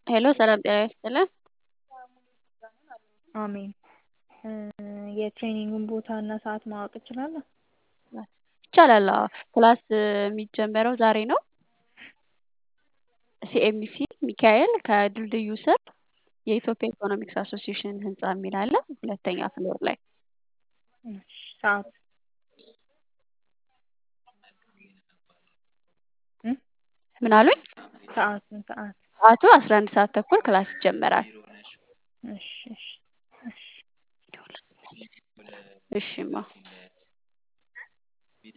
ሄሎ ሰላም ጤና ይስጥልን። አሜን። የትሬኒንጉን ቦታ እና ሰዓት ማወቅ እችላለሁ? ይቻላል። አዎ ክላስ የሚጀመረው ዛሬ ነው። ሲኤምሲ ሚካኤል ከድልድዩ ስር የኢትዮጵያ ኢኮኖሚክስ አሶሲዬሽን ህንፃ የሚል አለ ሁለተኛ ፍሎር ላይ እሺ፣ ሰዓት እ ምን አሉኝ? ሰዓቱን ሰዓት ሰዓቱ አስራ አንድ ሰዓት ተኩል ክላስ ይጀመራል። እሺ እሺ እሺ እሺማ